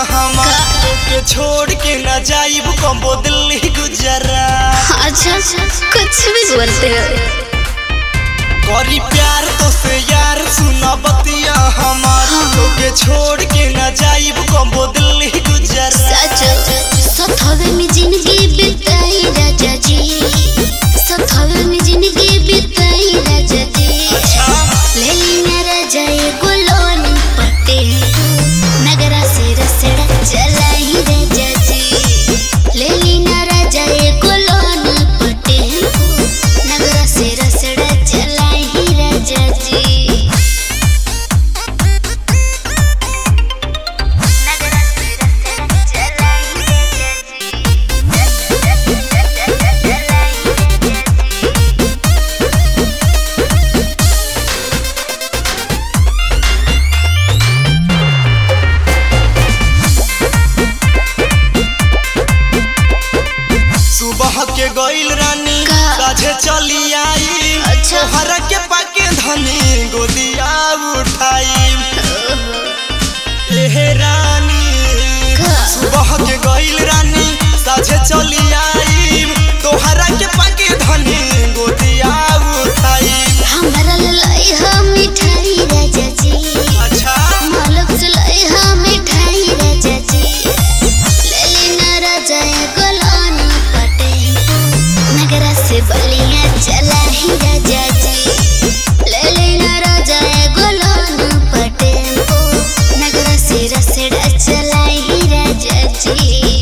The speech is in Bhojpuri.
हमार के छोड़ के न जाइब कम्बो दिल्ली गुजरात अच्छा कुछ भी बोलते हो करी प्यार तो से यार सुना बतिया हमार के छोड़ के न जाइब कम्बो दिल्ली गुजरात सच सथवे में जिंदगी बिताई राजा जी सथवे में जिंदगी बिताई राजा जी अच्छा ले लेना राजा ये गुलोन पटे नगरा से रसड़ा चलाई राजा जी ले लेना राजा ये गुलोन पटे नगरा से रसड़ा चलाई राजा जी नगरा से रसड़ा चलाई सुबह के गईल रानी का? साझे चली आई अच्छा। तोहरा के पाके धनी गोदिया उठाई एहे रानी का? सुबह के गईल रानी साझे चली आई तोहरा के पाके धनी गोदिया उठाई हमरा लाई हम मिठाई राजा जी अच्छा मालक से लाई हम मिठाई राजा जी ले लेना राजा ये गुलान पटे नगरा से बलिया चला ही राजा जी ले लेना राजा ये गुलान पटे नगरा से रसड़ा चला ही राजा जी